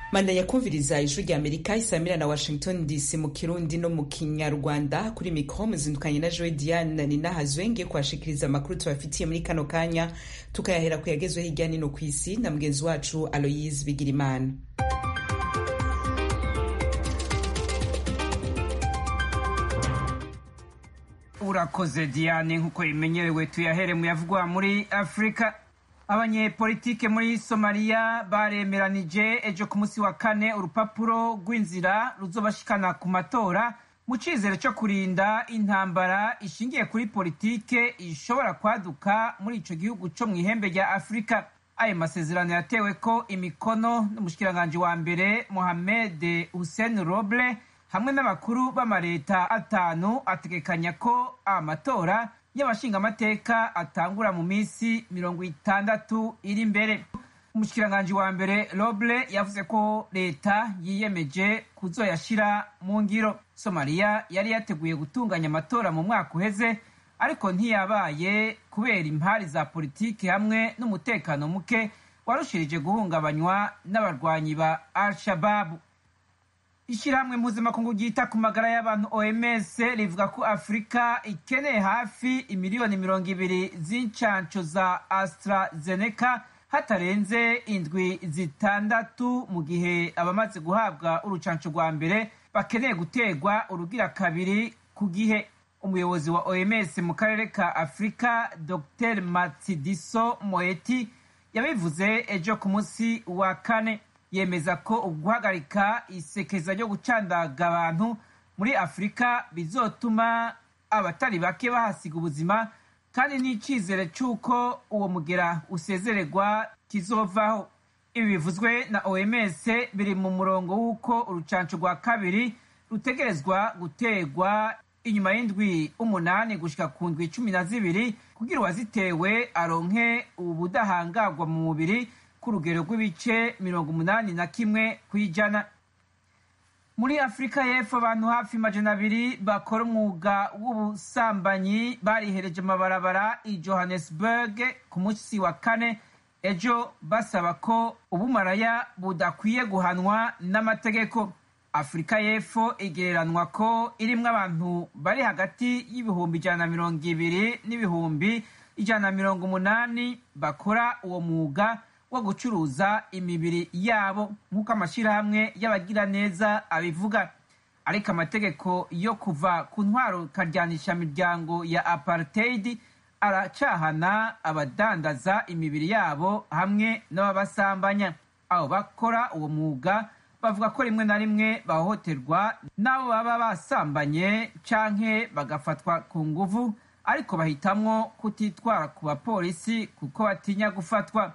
mandanya kumviriza ijwi rya amerika isamira na washington dc mu kirundi no mu kinyarwanda kuri mikro muzindukanye na joe diane ninahazwe ngiye kuhashikiriza amakuru tubafitiye muri kano kanya tukayahera ku yagezwe hirya nino ku isi na mugenzi wacu aloyise bigirimana urakoze diane nk'uko bimenyerewe tuyahere mu yavugwa muri afurika abanyepolitike muri somaliya baremeranije ejo ku munsi wa kane urupapuro rw'inzira ruzobashikana ku matora mu cyizere cyo kurinda intambara ishingiye kuri politike ishobora kwaduka muri ico gihugu co mu ihembe rya afurika ayo masezerano yatewe ko imikono n'umushikiranganji wa mbere mohamed hussein roble hamwe n'abakuru b'amaleta atanu ategekanya ko amatora y'abashingamateka atangura mu minsi mirongo itandatu iri imbere umushikiranganji wa mbere roble yavuze ko leta yiyemeje kuzoyashira mu ngiro somaliya yari yateguye gutunganya amatora mu mwaka uheze ariko ntiyabaye kubera impari za politiki hamwe n'umutekano muke warushirije guhungabanywa n'abarwanyi ba al-shababu ishyirahamwe mpuzamakungu ryita ku magara y'abantu oms rivuga ko afurika ikeneye hafi imiliyoni mirongo ibiri z'incansho za astrazeneca hatarenze indwi zitandatu mu gihe abamaze guhabwa urucansho rwa mbere bakeneye guterwa urugira kabiri ku gihe umuyobozi wa oms mu karere ka afurika dr matsidiso moeti yabivuze ejo ku munsi wa kane yemeza ko uguhagarika isekeza ryo gucandaga abantu muri afurika bizotuma abatari bake bahasiga ubuzima kandi n'icyizere cy'uko uwo mugera usezererwa kizovaho ibi bivuzwe na oms biri mu murongo w'uko urucanco rwa kabiri rutegerezwa guterwa inyuma y'indwi umunani gushika ku ndwi cumi na zibiri kugira uwazitewe aronke ubudahangarwa mu mubiri ku rugero rw'ibice mirongo umunani na kimwe ku ijana muri afurika y'epfo abantu hafi majana abiri bakora umwuga w'ubusambanyi barihereje amabarabara i johannesburg ku munsi wa kane ejo basaba ko ubumaraya budakwiye guhanwa n'amategeko afurika y'epfo igereranwa ko irimwo abantu bari hagati y'ibihumbi ijana na mirongo ibiri n'ibihumbi ijana na mirongo umunani bakora uwo mwuga wo gucuruza imibiri yabo nk'uko amashyirahamwe y'abagiraneza abivuga ariko amategeko yo kuva ku ntwaro karyanisha miryango ya apartheid aracahana abadandaza imibiri yabo hamwe n'ababasambanya abo bakora uwo mwuga bavuga ko rimwe na rimwe bahohoterwa n'abo baba basambanye canke bagafatwa ku nguvu ariko bahitamwo kutitwara ku bapolisi kuko batinya gufatwa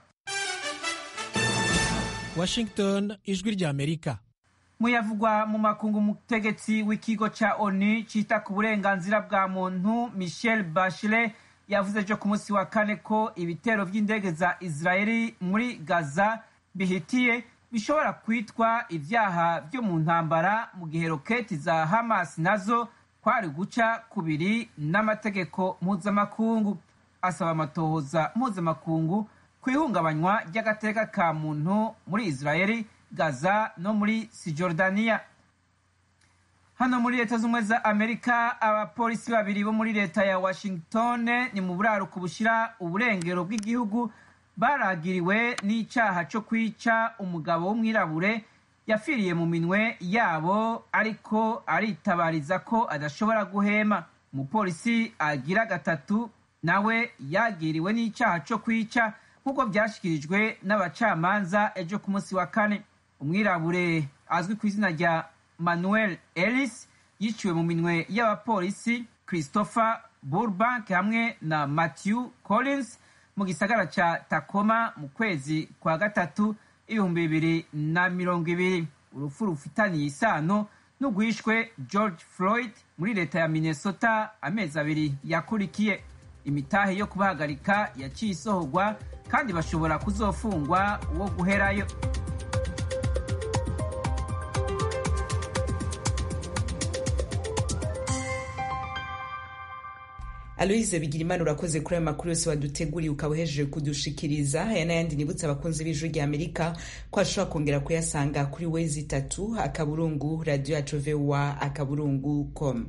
washington ijwi rya amerika muyavugwa mu makungu umutegetsi w'ikigo ca onu cita ku burenganzira bwa muntu michel bachelet yavuze ejo ku munsi wa kane ko ibitero vy'indege za israeli muri gaza bihitiye bishobora kwitwa ivyaha vyo mu ntambara mu gihe roketi za hamas nazo kwari guca kubiri n'amategeko mpuzamakungu asaba amatohoza mpuzamakungu ku ihungabanywa ry'agateka ka muntu muri israeli gaza no muri sijordaniya hano muri leta z'ubumwe za amerika abapolisi babiri bo muri leta ya washington ni mu buraruko bushyira uburengero bw'igihugu baragiriwe n'icyaha cyo kwica umugabo w'umwirabure yapfiriye mu minwe yabo ariko aritabariza ko adashobora guhema umupolisi agira gatatu nawe yagiriwe n'icyaha cyo kwica nk'uko byashyikirijwe n'abacamanza ejo ku munsi wa kane umwirabure azwi ku izina rya manuel ellis yiciwe mu minwe y'abapolisi christopher burbank hamwe na matthew collins mu gisagara ca takoma mu kwezi kwa gatatu ibihumbi bibiri na mirongo ibiri urupfu rufitaniye isano n'ugwishwe george floyd muri leta ya minnesota amezi abiri yakurikiye imitahe yo kubahagarika yaciye isohorwa kandi bashobora kuzofungwa uwo guherayo aloise bigirimana urakoze kuri ayo makuru yose waduteguriye ukaba uhejeje kudushikiriza aya n'ayandi nibutse abakunzi b'ijwi rya amerika ko ashobora kongera kuyasanga kuri wezi itatu akaburungu radiyo yacu voa akaburungu com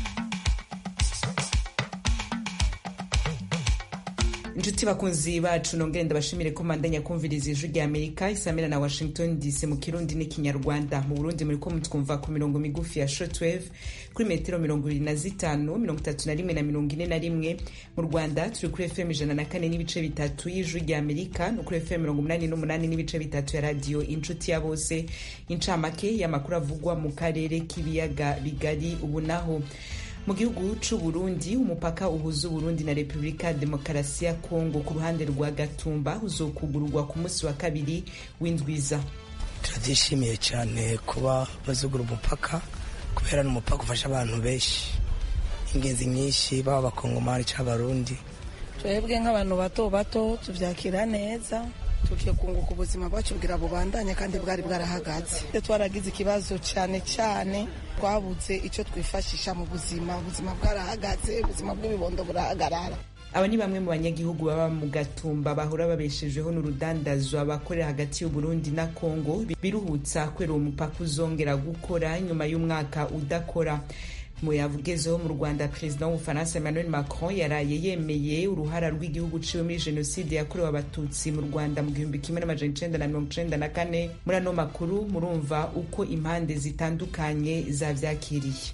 inshuti bakunzi bacu nongere ndabashimire ko mandanya kumviriza ijwi rya amerika isamira na washington dc mu kirundi n'ikinyarwanda mu burundi muri ko mutwumva ku mirongo migufi ya shortwave kuri metero mirongo ibiri na zitanu mirongo itatu na rimwe na mirongo ine na rimwe mu rwanda turi kuri fm ijana na kane n'ibice bitatu y'ijwi rya amerika no kuri fm mirongo umunani n'umunani n'ibice bitatu ya radiyo inshuti ya bose incamake y'amakuru avugwa mu karere k'ibiyaga bigari ubu naho mu gihugu c'u Burundi umupaka uhuza Uburundi na Repubulika ya Demokarasi ya Kongo ku ruhande rwa Gatumba uzokugururwa ku munsi wa kabiri w'indwiza turabyishimiye cyane kuba bazugura umupaka kubera n'umupaka ufasha abantu benshi ingenzi nyinshi baba abakongomani cyangwa abarundi twebwe nk'abantu bato bato tubyakira neza tugiye kunguka ubuzima bwacu bwira bubandanya kandi bwari bwarahagaze twaragize ikibazo cyane cyane twabuze icyo twifashisha mu buzima ubuzima bwarahagaze ubuzima bw'ibibondo burahagarara aba ni bamwe mu banyagihugu baba mu gatumba bahora babeshejeho n'urudandazwa bakorera hagati y'uburundi na kongo biruhutsa kwera uwo mupaka uzongera gukora nyuma y'umwaka udakora mu yavugezeho mu rwanda perezida w'ubufaransa emmanuel macron yaraye yemeye uruhara rw'igihugu ciwe muri jenoside yakorewe abatutsi mu rwanda mu gihumbi kimwe n'amajana icenda na mirongo icenda na kane muri ano makuru murumva uko impande zitandukanye zavyakiriye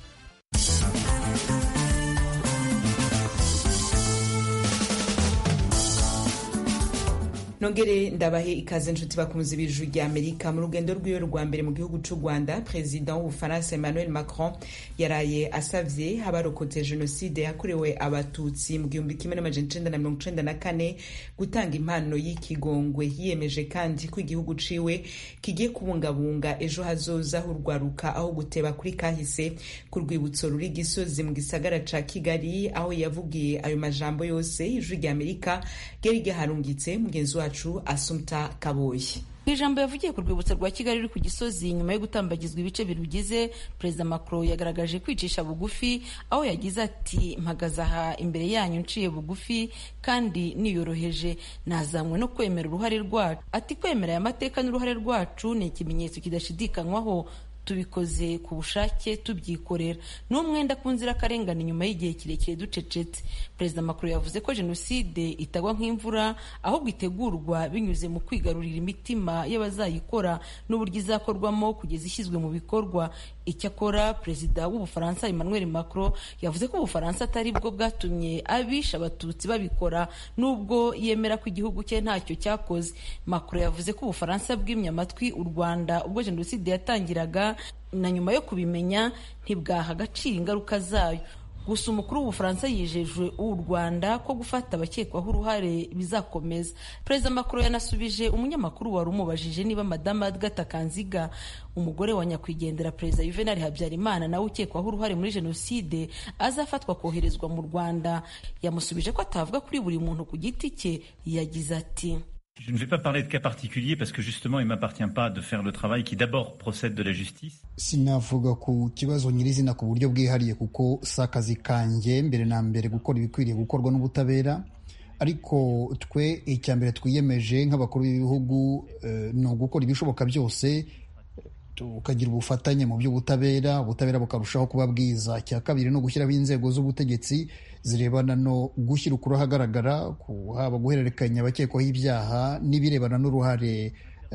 nongere ndabahe ikaze nshuti bakunzi b'ijuru rya amerika mu rugendo rw'iwe rwa mbere mu gihugu c'u rwanda perezida w'ubufaransa emmanuel macron yaraye asavye abarokotse jenoside yakorewe abatutsi mu gihumbi kimwe n'amajana icenda na mirongo icenda na kane gutanga impano y'ikigongwe yiyemeje kandi ko igihugu ciwe kigiye kubungabunga ejo hazoza hurwaruka aho guteba kuri kahise ku rwibutso ruri gisozi mu gisagara ca kigali aho yavugiye ayo majambo yose ijuru rya amerika ryari ryaharungitse mugenzi wacu wacu asumta kaboyi mu ijambo yavugiye ku rwibutso rwa kigali ruri ku gisozi nyuma yo gutambagizwa ibice birugize perezida macron yagaragaje kwicisha bugufi aho yagize ati mpagaze aha imbere yanyu nciye bugufi kandi niyoroheje nazanywe no kwemera uruhare rwacu ati kwemera aya mateka n'uruhare rwacu ni ikimenyetso kidashidikanywaho tubikoze ku bushake tubyikorera ni umwenda ku nzirakarengane nyuma y'igihe kirekire ducecetse perezida macron yavuze ko jenoside itagwa nk'imvura ahubwo itegurwa binyuze mu kwigarurira imitima y'abazayikora n'uburyo izakorwamo kugeza ishyizwe mu bikorwa icyakora perezida w'ubufaransa emmanuel macron yavuze ko ubufaransa atari bwo bwatumye abisha abatutsi babikora n'ubwo yemera ko igihugu cye ntacyo cyakoze macron yavuze ko ubufaransa bwimye amatwi u rwanda ubwo jenoside yatangiraga na nyuma yo kubimenya ntibwaha agaciro ingaruka zayo gusa umukuru w'ubufaransa yijejwe u rwanda ko gufata abakekwaho uruhare bizakomeza perezida macron yanasubije umunyamakuru wari umubajije niba madamu agatha kanziga umugore wa nyakwigendera perezida juvenal habyarimana nawe ukekwaho uruhare muri jenoside azafatwa koherezwa mu rwanda yamusubije ko atavuga kuri buri muntu ku giti cye yagize ati Je ne vais pas parler de cas particuliers parce que justement il ne m'appartient pas de faire le travail qui d'abord procède de la justice. sinavuga ku kibazo nyirizina ku buryo bwihariye kuko si akazi kanjye mbere na mbere gukora ibikwiriye gukorwa n'ubutabera ariko twe icya mbere twiyemeje nk'abakuru b'ibihugu ni ugukora ibishoboka byose tukagira ubufatanye mu by'ubutabera ubutabera bukarushaho kuba bwiza icya kabiri ni ugushyiraho inzego z'ubutegetsi zirebana no gushyira ukuri ahagaragara haba guhererekanya abakekwaho ibyaha n'ibirebana n'uruhare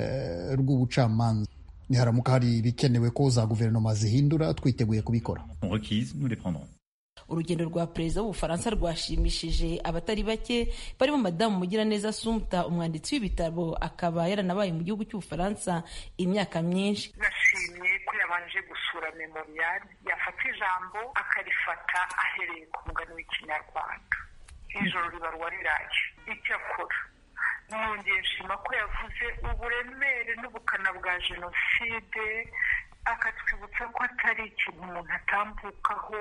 rw'ubucamanza niharamuka hari ibikenewe ko za guverinoma zihindura twiteguye kubikora urugendo rwa perezida w'ubufaransa rwashimishije abatari bake barimo madamu mugiraneza sumta umwanditsi w'ibitabo akaba yaranabaye mu gihugu cy'ubufaransa imyaka myinshi nashimye ko yabanje gusura memoriyari yafata ijambo akarifata ahereye ku mugani w'ikinyarwanda ijoro ribarwa riraye icyakora nongeye nshima ko yavuze uburemere n'ubukana bwa jenoside akatwibutsa ko atari ikintu umuntu atambukaho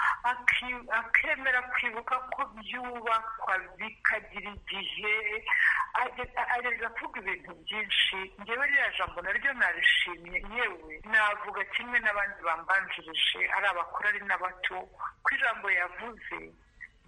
akemera kwibuka ko byubakwa bikagira igihe ageza kuvuga ibintu byinshi ngewe ririya jambo naryo narishimye yewe navuga kimwe n'abandi bambanjirije ari abakuru ari n'abato ko ijambo yavuze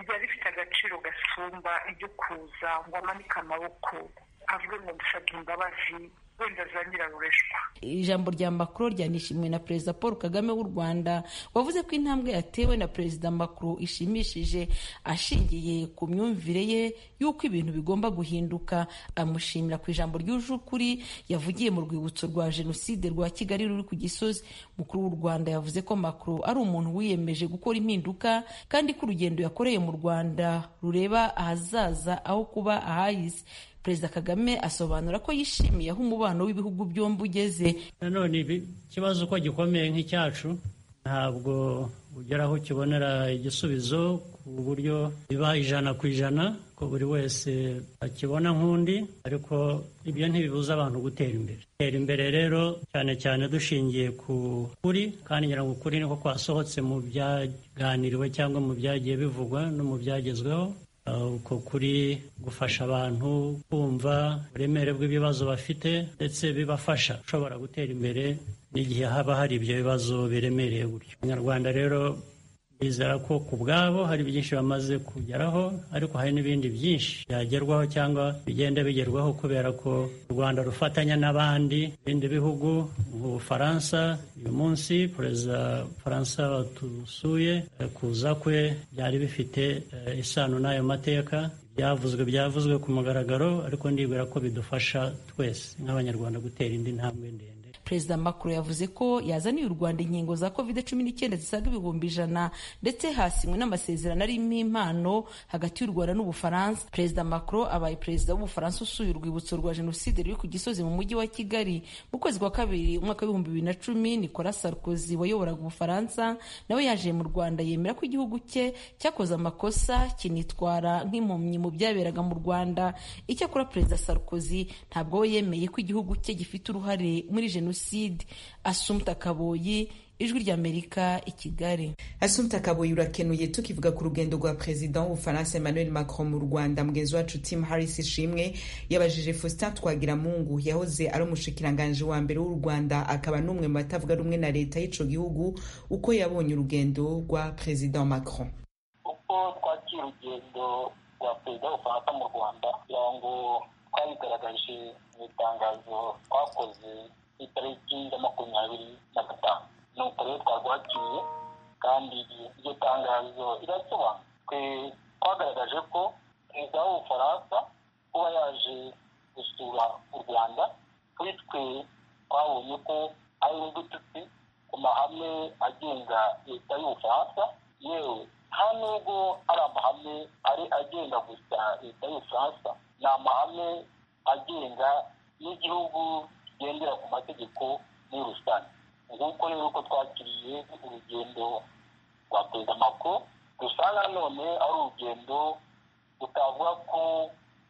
ryari rifite agaciro gasumba ibyo kuza ngo amanike amaboko avuge ngo ndusabye imbabazi wenda za nyirarureshwa ijambo rya macron ryanishimiwe na perezida paul kagame w'u rwanda wavuze ko intambwe yatewe na perezida macron ishimishije ashingiye ku myumvire ye y'uko ibintu bigomba guhinduka amushimira ku ijambo ryuje ukuri yavugiye mu rwibutso rwa jenoside rwa kigali ruri ku gisozi mukuru w'u rwanda yavuze ko macron ari umuntu wiyemeje gukora impinduka kandi ko urugendo yakoreye mu rwanda rureba ahazaza aho kuba ahahise perezida kagame asobanura ko yishimiye aho umubano w'ibihugu byombi ugeze nanone ikibazo uko gikomeye nk'icyacu ntabwo ugera aho ukibonera igisubizo ku buryo biba ijana ku ijana ko buri wese akibona nk'undi ariko ibyo ntibibuza abantu gutera imbere gutera imbere rero cyane cyane dushingiye ku kuri kandi ngira ngo ukuri niko kwasohotse mu byaganiriwe cyangwa mu byagiye bivugwa no mu byagezweho uko kuri gufasha abantu kumva uburemere bw'ibibazo bafite ndetse bibafasha ushobora gutera imbere n'igihe haba hari ibyo bibazo biremereye gutyo abanyarwanda rero bizera ko ku bwabo hari byinshi bamaze kugeraho ariko hari n'ibindi byinshi byagerwaho cyangwa bigenda bigerwaho kubera ko u rwanda rufatanya n'abandi bindi bihugu nk'ubufaransa uyu munsi perezida w'ubufaransa watusuye kuza kwe byari bifite isano n'ayo mateka byavuzwe byavuzwe ku mugaragaro ariko ndibwira ko bidufasha twese nk'abanyarwanda gutera indi ntambwe ndende perezida macron yavuze ko yazaniye u rwanda inkingo za covid cumi n'icyenda zisaga ibihumbi ijana ndetse hasinywe n'amasezerano arimo impano hagati y'u rwanda n'ubufaransa perezida macron abaye perezida w'ubufaransa usuye urwibutso rwa jenoside ruri ku gisozi mu mujyi wa kigali mu kwezi kwa kabiri umwaka w'ibihumbi bibiri na cumi nicolas sarkozy wayoboraga ubufaransa nawe yaje mu rwanda yemera ko igihugu cye cyakoze amakosa kinitwara nk'impumyi mu byaberaga mu rwanda icyakora perezida sarkozy ntabwo we yemeye ko igihugu cye gifite uruhare muri jenoside jenoside asumta kaboyi ijwi ry'amerika i kigali asumta kaboyi urakenuye tukivuga ku rugendo rwa perezida w'ubufaransa emmanuel macron mu rwanda mugenzi wacu tim harris ishimwe yabajije faustin twagiramungu yahoze ari umushikiranganji wa mbere w'u rwanda akaba n'umwe mu batavuga rumwe na leta y'ico gihugu uko yabonye urugendo rwa perezida macron uko twakira urugendo rwa perezida w'ubufaransa mu rwanda kugira ngo twabigaragaje mu itangazo twakoze itariki ya makumyabiri na gatanu nuko rero twarwakiriye kandi iryo tangazo rirasobanura twe twagaragaje ko perezida w'ubufaransa kuba yaje gusura u rwanda kuri twe twabonye ko ari udututsi ku mahame agenga leta y'ubufaransa yewe nta nubwo ari amahame ari agenga gusa leta y'ubufaransa ni amahame agenga n'igihugu kigendera ku mategeko muri rusange nguko rero uko twakiriye urugendo rwa perezida macron dusanga none ari urugendo tutavuga ko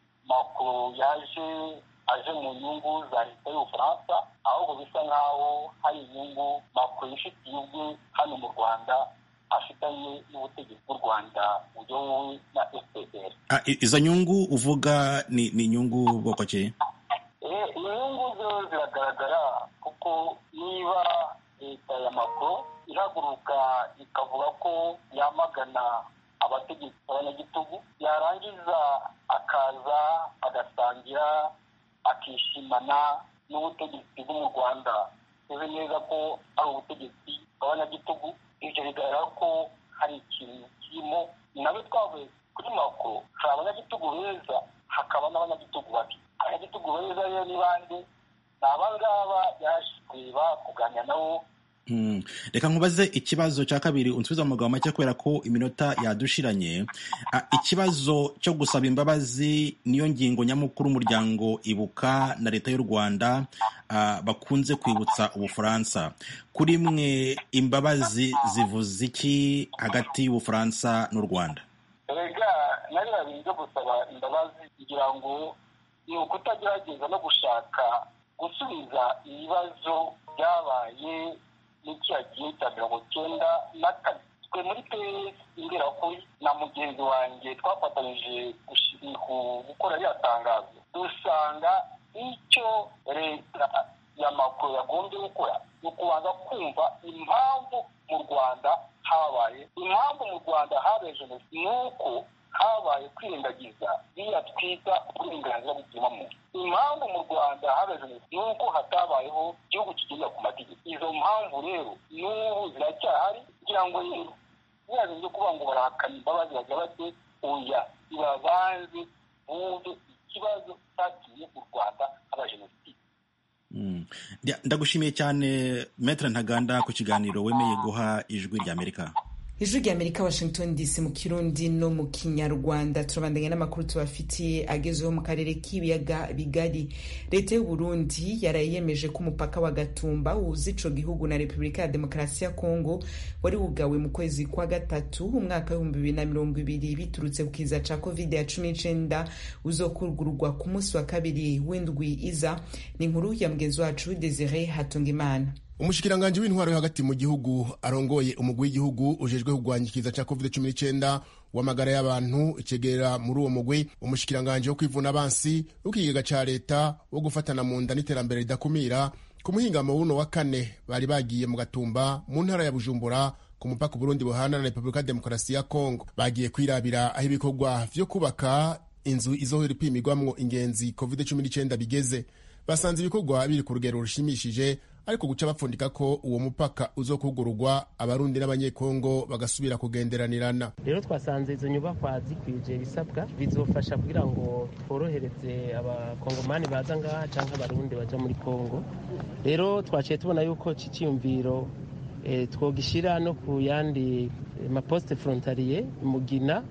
macron yaje aje mu nyungu za leta y'ubufaransa ahubwo bisa nk'aho hari inyungu macron yifitiye ubwe hano mu rwanda afitanye n'ubutegetsi bw'u rwanda buyobowe na fpr izo nyungu uvuga ni inyungu bwoko ki inyungu zo ziragaragara kuko niba leta ya macron ihaguruka ikavuga ko yamagana abategetsi abanyagitugu yarangiza akaza agasangira akishimana n'ubutegetsi bwo mu rwanda tuzi neza ko ari ubutegetsi bw'abanyagitugu ibyo bigaragara ko hari ikintu kirimo nawe twavuye kuri macron hari abanyagitugu beza hakaba n'abanyagitugu babi abanyagitugu beza rero ni bande ni abangaba yaje kureba kuganira nabo reka nkubaze ikibazo cya kabiri unsubiza mu magambo make kubera ko iminota yadushiranye ikibazo cyo gusaba imbabazi niyo ngingo nyamukuru umuryango ibuka na leta y'u rwanda bakunze kwibutsa ubufaransa kuri mwe imbabazi zivuze iki hagati y'ubufaransa n'u rwanda rega nariya bintu byo gusaba imbabazi kugira ngo ni ukutagerageza no gushaka gusubiza ibibazo byabaye n'icyaha gihe cya mirongo icyenda na kane twe muri pes imberakuri na mugenzi wanjye twafatanyije gukora ririya tangazo dusanga icyo leta ya makuru yagombye gukora ni ukubanza kumva impamvu mu rwanda habaye impamvu mu rwanda habaye jenoside ni uko habaye kwirengagiza biriya twita uburenganzira bw'ikiremwamuntu impamvu mu rwanda habaye jenoside ni uko hatabayeho igihugu kigendera ku mategeko izo mpamvu rero n'ubu ziracyahari kugira ngo rero biraza byo kuvuga ngo barahakana imbabazi bagira bate oya ibabanze bumve ikibazo cyagiye mu rwanda haba jenoside ndagushimiye cyane metere ntaganda ku kiganiro wemeye guha ijwi ry'amerika ijwi ry'amerika washington dc mu kirundi no mu kinyarwanda turabandanya n'amakuru tubafitiye agezweho mu karere k'ibiyaga bigari leta y'u burundi yaraye yemeje ko umupaka wa gatumba wuza ico gihugu na repubulika ya demokarasi ya kongo wari wugawe mu kwezi kwa gatatu umwaka w'ibihumbi bibiri na mirongo ibiri biturutse ku kiza ca covid ya cumi n'icenda uzokurugurwa ku munsi wa kabiri w'indwi iza ni inkuru ya mugenzi wacu desire hatungimana umushikiranganji w'intwaro yo hagati mu gihugu arongoye umugwi w'igihugu ujejwe kurwanya ikiza cya covid cumi n'icyenda w'amagara y'abantu ikegera muri uwo mugwi umushikiranganji wo kwivuna abansi w'ikigega ca leta wo gufatana mu nda n'iterambere ridakumira ku muhingamo w'uno wa kane bari bagiye mu gatumba mu ntara ya bujumbura ku mupaka uburundi buhana na repubulika ya demokarasi ya kongo bagiye kwirabira aho ibikorwa vyo kubaka inzu izohora ipimirwamwo ingenzi covid cumi n'icyenda bigeze basanze ibikorwa biri ku rugero rushimishije ariko guca bapfundika ko uwo mupaka uzokugururwa abarundi n'abanyekongo bagasubira kugenderanirana rero twasanze izo nyubakwa zikwije ibisabwa bizofasha kugira ngo tworohereze abakongomani baza ngaha cyangwa abarundi baja muri kongo rero twaciye tubona yuko iki cyiyumviro e, twogishyira no ku yandi maposite frontalier mugina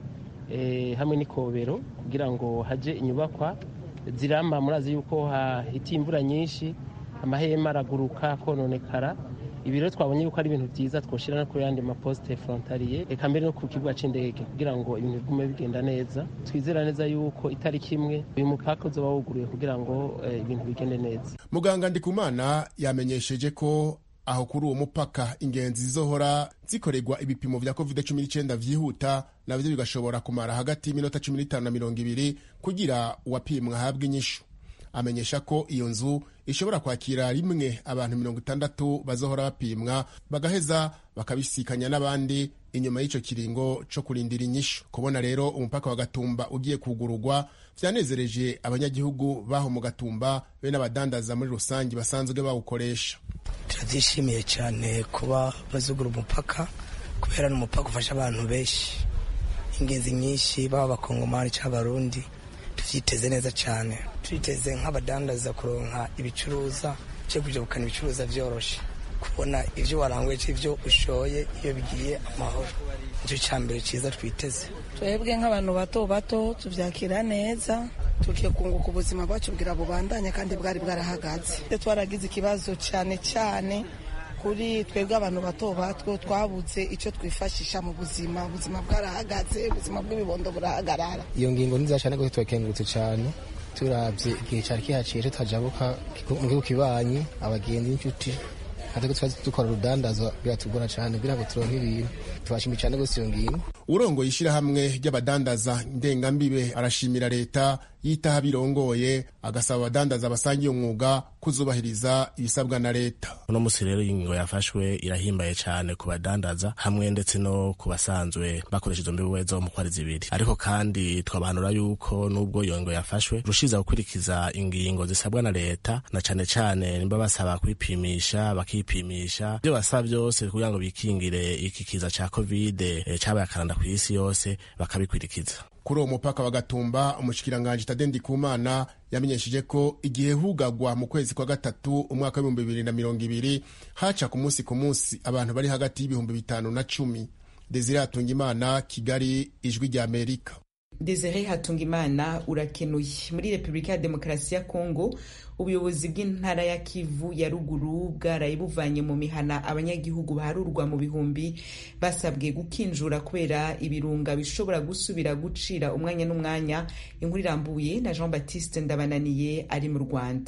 e, hamwe n'ikobero kugira ngo haje inyubakwa ziramba murazi yuko hahitiye imvura nyinshi amahema araguruka kononekara ibi rero twabonye yuko ari ibintu byiza twoshyira no ku yandi maposite frontalier reka mbere no ku kibuga cy'indege kugira ngo ibintu bigume bigenda neza twizera neza yuko itariki imwe uyu mupaka uzoba wuguruye kugira ngo ibintu bigende neza muganga ndikumana yamenyesheje ko aho kuri uwo mupaka ingenzi zizohora zikorerwa ibipimo vya covid cumi n'icyenda vyihuta navyo bigashobora kumara hagati y'iminota cumi n'itanu na mirongo ibiri kugira uwapimwa ahabwe inyishu amenyesha ko iyo nzu ishobora kwakira rimwe abantu mirongo itandatu bazohora bapimwa bagaheza bakabisikanya n'abandi inyuma y'icyo kiringo cyo kurindira inyishu kubona rero umupaka wa gatumba ugiye kugururwa vyanezereje abanyagihugu baho mu gatumba be n'abadandaza muri rusange basanzwe bawukoresha turabyishimiye cyane kuba bazugura umupaka kubera ni umupaka ufasha abantu benshi ingenzi nyinshi baba abakongomani cyangwa abarundi tuvyiteze neza cyane twiteze nk'abadandaza kuronka ibicuruza cyo kuja gukana ibicuruza vyoroshe kubona ivyo waranguye c'ivyo ushoye iyo bigiye amahoro nicyo cya mbere cyiza twiteze twebwe nk'abantu bato bato tuvyakira neza tugiye kunguka ubuzima bwacu bwira bubandanya kandi bwari bwarahagaze twaragize ikibazo cyane cyane kuri twebwe abantu bato bato twabuze icyo twifashisha mu buzima ubuzima bwarahagaze ubuzima bw'ibibondo burahagarara iyo ngingo ni nziza cyane rwose turakengurutse cyane turabye igihe cyari kihaciye tutajabuka mu gihugu kibanyi abagenzi n'inshuti natwe twazi dukora urudandazo biratugora cyane kugira ngo turonke ibintu tubashimiye cyane rwose iyo ngingo urongoye ishyirahamwe ry'abadandaza ndengambibe arashimira leta yitaho abirongoye agasaba abadandaza basangiye umwuga kuzubahiriza ibisabwa na leta uno munsi rero iyi ngingo yafashwe irahimbaye cyane ku badandaza hamwe ndetse no ku basanzwe bakoresha izo mbibe zo mu kwari zibiri ariko kandi twabahanura yuko n'ubwo iyo ngingo yafashwe rushiza gukurikiza ingingo zisabwa na leta na cyane cyane nimba basaba kwipimisha bakipimisha ibyo basaba byose kugira ngo bikingire iki kiza cya kovide e, cyabaye akaranda ku isi yose bakabikurikiza kuri uwo mupaka wa gatumba umushikiranganji tade ndikumana yamenyesheje ko igihe hugagwa mu kwezi kwa gatatu umwaka w'ibihumbi bibiri na mirongo ibiri haca ku munsi ku munsi abantu bari hagati y'ibihumbi bitanu na cumi desire hatungimana kigali ijwi rya amerika desire hatungimana urakenuye muri repubulika ya demokarasi ya kongo ubuyobozi bw'intara ya kivu ya ruguru bwaraye buvanye mu mihana abanyagihugu baharurwa mu bihumbi basabwe gukinjura kubera ibirunga bishobora gusubira gucira umwanya n'umwanya inkuru irambuye na jean baptiste ndabananiye ari mu rwanda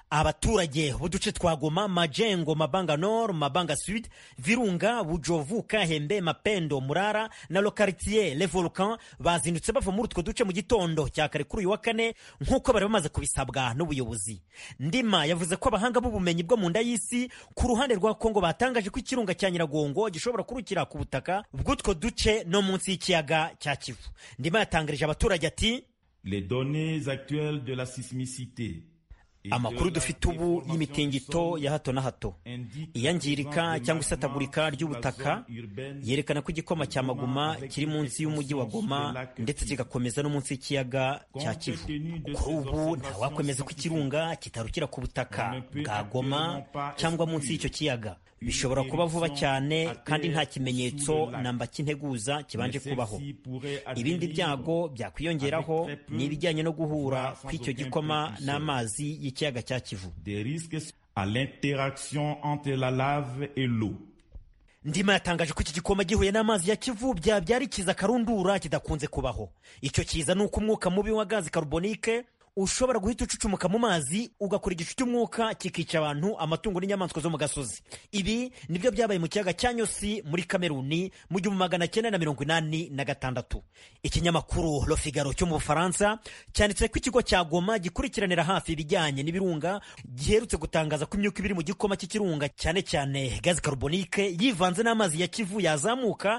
abaturage b'uduce twa goma majengo mabanga nord mabanga sud virunga bujovu kahembe mapendo murara na lokaritiye le volcan bazindutse bava muri utwo duce mu gitondo cya kare kuri uyu wa kane nk'uko bari bamaze kubisabwa n'ubuyobozi ndima yavuze ko abahanga b'ubumenyi bwo mu nda y'isi ku ruhande rwa kongo batangaje ko ikirunga cya nyiragongo gishobora kurukira ku butaka bw'utwo duce no munsi y'ikiyaga cya kivu ndima yatangarije abaturage ati Les données actuelles de la sismicité amakuru dufite ubu y'imitingito ya hato na hato iyangirika cyangwa isatagurika ry'ubutaka yerekana ko igikoma cya maguma kiri munsi y'umujyi wa goma ndetse kigakomeza no munsi y'ikiyaga cya kivu kuri ubu ntawakwemeza ko ikirunga kitarukira ku butaka bwa goma cyangwa munsi y'icyo kiyaga bishobora kuba vuba cyane kandi nta kimenyetso namba cy'integuza kibanje kubaho ibindi byago byakwiyongeraho ni ibijyanye no guhura kw'icyo gikoma n'amazi y'ikiyaga cya kivu à l'interaction entre la lave et l'eau ndima yatangaje ko iki gikoma gihuye n'amazi ya kivu byabyara ikiza karundura kidakunze kubaho icyo kiza ni uko umwuka mubi wa gazi karubonike ushobora guhita ucucumuka mu mazi ugakora igicu cy'umwuka kikica abantu amatungo n'inyamaswa zo mu gasozi ibi nibyo byabaye mu kiyaga cya nyosi muri kameruni mu gihumbi magana cyenda na mirongo inani na gatandatu ikinyamakuru Le Figaro cyo mu bufaransa cyanditse ko ikigo cya goma gikurikiranira hafi ibijyanye n'ibirunga giherutse gutangaza ko imyuka ibiri mu gikoma cy'ikirunga cyane cyane gazi karubonike yivanze n'amazi ya kivu yazamuka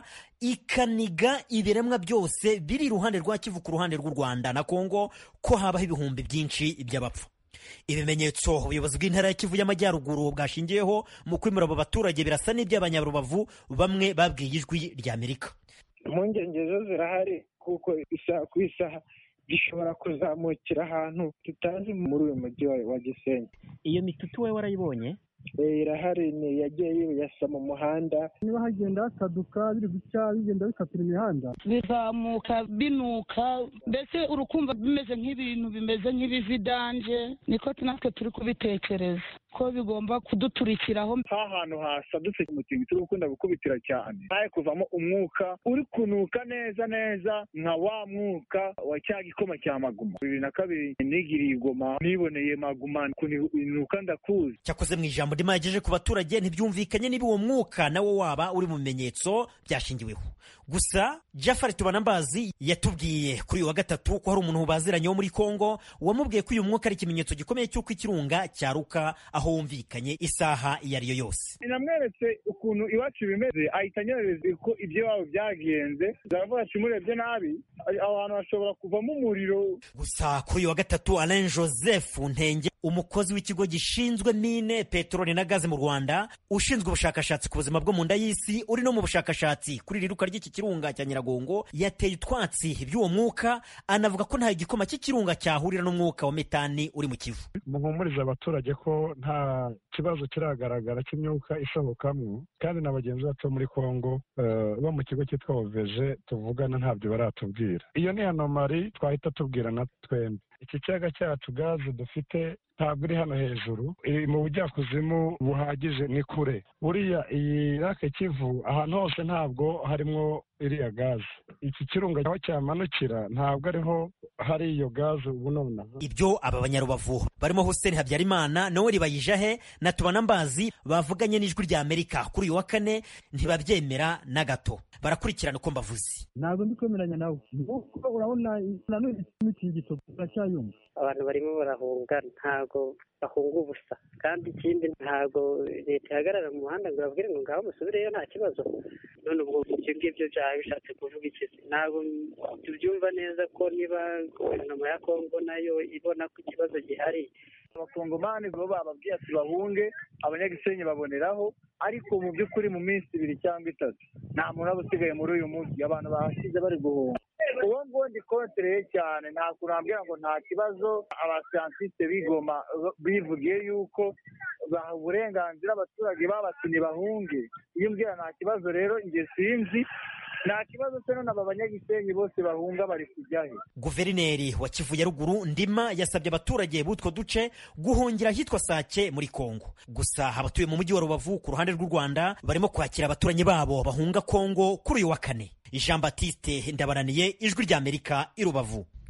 ikaniga ibiremwa byose biri iruhande rwa kivu ku ruhande rw'u rwanda na kongo ko habaho ibihumbi byinshi by'abapfa ibimenyetso ubuyobozi bw'intara ya kivu y'amajyaruguru bwashingiyeho mu kwimura abo baturage birasa n'iby'abanyarubavu bamwe babwiye ijwi ry'amerika impungenge zo zirahari kuko isaha ku isaha gishobora kuzamukira ahantu tutazi muri uyu mujyi wa gisenyi iyo mitutu we warayibonye irahari ni yagiye yiyasa mu muhanda niba hagenda hasaduka biri guca bigenda bikatira imihanda bizamuka binuka mbese urukumva bimeze nk'ibintu bimeze nk'ibividanje niko natwe turi kubitekereza ko bigomba kuduturikiraho ha hantu hasadutse umutingito turi gukunda gukubitira cyane haye kuvamo umwuka uri kunuka neza neza nka wa mwuka wa cya gikoma cya maguma bibiri na kabiri nigiriye igoma niboneye maguma kunuka ndakuzi cyakoze mu ijambo ndimo yagejeje ku baturage ntibyumvikanye niba uwo mwuka nawo waba uri mu bimenyetso byashingiweho gusa jafari tubanambazi yatubwiye kuri uyu wa gatatu ko hari umuntu baziranye wo muri kongo wamubwiye ko uyu mwuka ari ikimenyetso gikomeye cy'uko ikirunga cyaruka aho wumvikanye isaha iyo ari yo yose namweretse ukuntu iwacu bimeze ahita anyohereza ko ibyo iwabo byagenze zaravuga ati murebye nabi aho hantu hashobora kuvamo umuriro gusa kuri uyu wa gatatu alain joseph ntenge umukozi w'ikigo gishinzwe mine peteroli na gaze mu rwanda ushinzwe ubushakashatsi ku buzima bwo mu nda y'isi uri no mu bushakashatsi kuri iri ruka ry'iki kirunga cya nyiragongo yateye utwatsi by'uwo mwuka anavuga ko nta igikoma cy'ikirunga cyahurira n'umwuka wa metani uri mu kivu muhumuriza abaturage ko nta kibazo kiragaragara cy'imyuka isohokamo kandi na bagenzi bacu bo muri kongo bo mu kigo cyitwa oveje tuvugana ntabyo baratubwira iyo ni anomari twahita tubwira na twembi iki kiyaga cyacu gaze dufite ntabwo iri hano hejuru iri mu bujyakuzimu buhagije ni kure buriya iyi rake kivu ahantu hose ntabwo harimo iriya gaze iki kirunga aho cyamanukira ntabwo ariho hari iyo gaze ubu nonaha ibyo aba banyarubavu barimo hussein habyarimana noel bayijahe na tubanambazi bavuganye n'ijwi rya amerika kuri uyu wa kane ntibabyemera na gato barakurikirana uko mbavuze ntabwo ndi kwemeranya nawe kuko urabona nanone imitingito turacyayumva abantu barimo barahunga ntabwo bahunga ubusa kandi ikindi ntabwo leta ihagarara mu muhanda ngo babwire ngo ngaho musubireyo nta kibazo none ubwo ibyo ngibyo byaba bishatse kuvuga iki ntabwo tubyumva neza ko niba guverinoma ya kongo nayo ibona ko ikibazo gihari abakongomani bo bababwiye ati bahunge abanyagisenyi baboneraho ariko mu by'ukuri mu minsi ibiri cyangwa itatu nta muntu aba usigaye muri uyu munsi abantu bahasize bari guhunga uwo nguwo ndi kontereye cyane nta kurambwira ngo nta kibazo abasiyantisite bigoma bivugiye yuko baha uburenganzira abaturage babatumye bahunge iyo umbwira nta kibazo rero njye sinzi nta kibazo se none aba banyagisenyi bose bahunga bari kujyahe guverineri wa kivu ya ruguru ndima yasabye abaturage b'utwo duce guhungira ahitwa sake muri kongo gusa abatuye mu mujyi wa rubavu ku ruhande rw'u rwanda barimo kwakira abaturanyi babo bahunga kongo kuri uyu wa kane jean batiste ndabaraniye ijwi ry'amerika i rubavu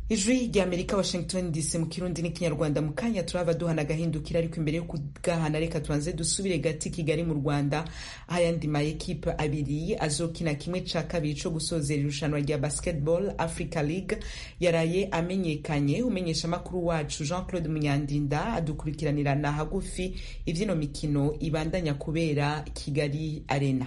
ijwi rya amerika washington dc mu kirundi n'ikinyarwanda mu kanya turaba duhana agahindukira ariko imbere yo kugahana reka tubanze dusubire gati kigali mu rwanda aho ayandi ma ekipe abiri azokina kimwe ca kabiri co gusozera irushanwa rya basketball africa league yaraye amenyekanye umenyesha amakuru wacu jean claude munyandinda adukurikiranirana hagufi ivyino mikino ibandanya kubera kigali arena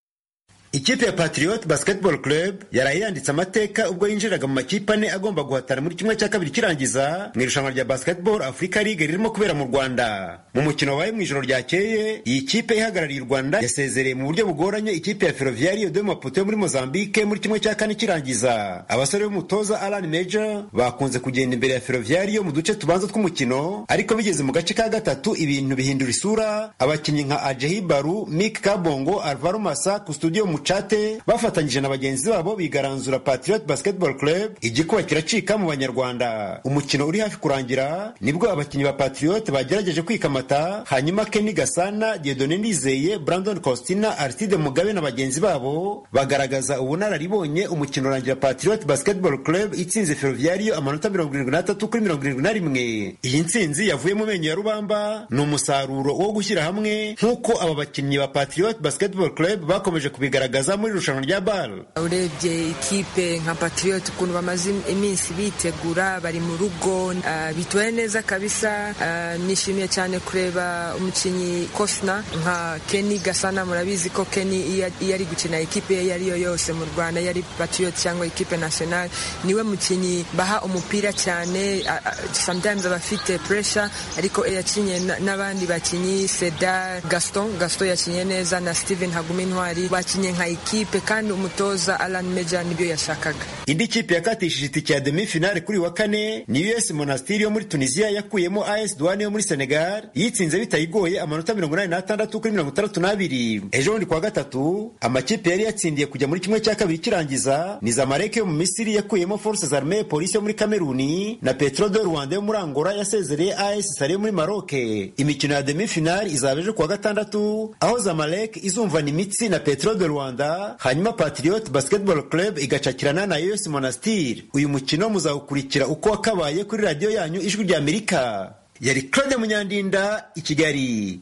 ikipe ya patriot basketball club yaraye yanditse amateka ubwo yinjiraga mu makipe ane agomba guhatana muri kimwe cya kabiri kirangiza mu irushanwa rya basketball africa league ririmo kubera mu rwanda mu mukino wabaye mu ijoro ryakeye iyi kipe ihagarariye u rwanda yasezereye mu buryo bugoranye ikipe ya ferroviario de maputo yo muri mozambique muri kimwe cya kane kirangiza abasore b'umutoza alan major bakunze kugenda imbere ya ferroviario mu duce tubanza tw'umukino ariko bigeze mu gace ka gatatu ibintu bihindura isura abakinnyi nka ajehi baru mik kabongo alvaro masa ku studio mu mucate bafatanyije na bagenzi babo bigaranzura patriot basketball club igikuba kiracika mu banyarwanda umukino uri hafi kurangira nibwo abakinnyi ba patriot bagerageje kwikamata hanyuma kenny gasana diedone ndizeye brandon costina aristide mugabe na bagenzi babo bagaragaza ubunararibonye umukino urangira patriot basketball club itsinze ferroviario amanota mirongo irindwi n'atatu kuri mirongo irindwi na rimwe iyi ntsinzi yavuye mu menyo ya rubamba ni umusaruro wo gushyira hamwe nk'uko aba bakinnyi ba patriot basketball club bakomeje kubigaragaza kugaragaza muri irushanwa rya bal urebye ikipe nka patriot ukuntu bamaze iminsi bitegura bari mu rugo uh, bitwaye neza kabisa uh, nishimiye cyane kureba umukinnyi kosna nka keni gasana murabizi ko keni iyo ari gukina ikipe iyo ari yo yose mu rwanda iyo ari patriot cyangwa ikipe national niwe mukinnyi baha umupira cyane uh, sometimes aba afite pressure ariko yakinye n'abandi bakinnyi seda gaston gaston yakinye neza na steven hagumintwari bakinye nka ikipe kandi umutoza Alan Meja nibyo yashakaga. Indi kipe yakatishije itike ya demi finale kuri wa kane ni US Monastir yo muri Tunisia yakuyemo AS Douane yo muri Senegal yitsinze bitayigoye amanota mirongo inani n'atandatu kuri mirongo itandatu n'abiri. Ejo bundi kuwa gatatu amakipe yari yatsindiye kujya muri kimwe cya kabiri kirangiza ni Zamalek yo mu Misiri yakuyemo Forces Armées Police yo muri Kameruni na Petro de Rwanda yo muri Angola yasezereye AS Sale yo muri Maroc. Imikino ya demi finale izaba ejo kuwa gatandatu aho Zamalek izumvana imitsi na Petro de Rwanda hanyuma Patriot Basketball Club igacakirana na US Monastir. Uyu mukino muzawukurikira uko wakabaye kuri radiyo yanyu ijwi rya Amerika. Yari Claude Munyandinda i Kigali.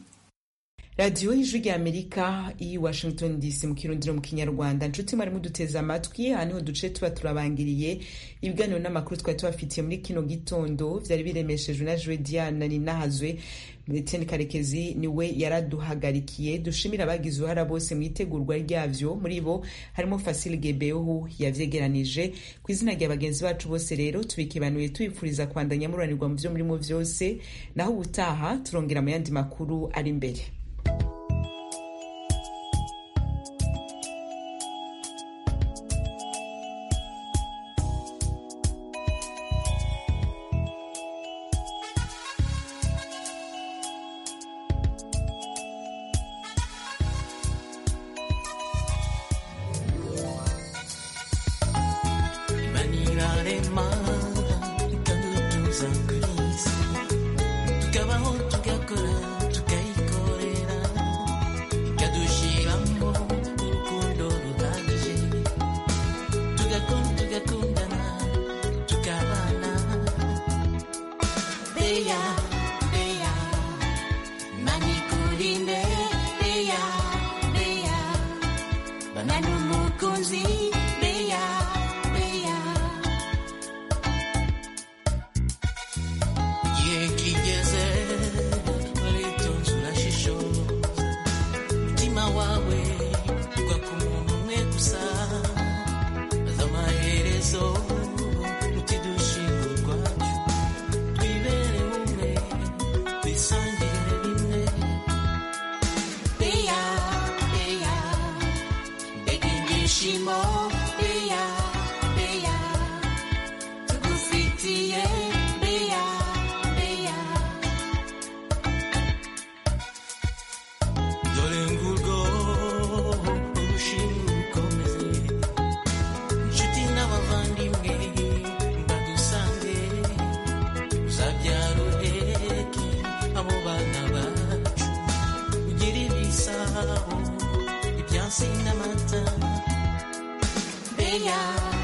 radiyo y'ijwi rya amerika i washington dc mu kirundiro mu kinyarwanda nshuti mwari muduteze amatwi aha niho duce tuba turabangiriye ibiganiro n'amakuru twari tubafitiye muri kino gitondo byari biremeshejwe na joe diana ninahazwe Etienne karekezi niwe yaraduhagarikiye dushimira abagize uruhara bose mu itegurwa ryavyo muri bo harimo fasile gebehu yavyegeranije ku izina rya bagenzi bacu bose rero tubikibanuye tubipfuriza kwandanya muranirwa mu vyo murimo vyose naho ubutaha turongera mu yandi makuru ari imbere ibyansi n'amata beya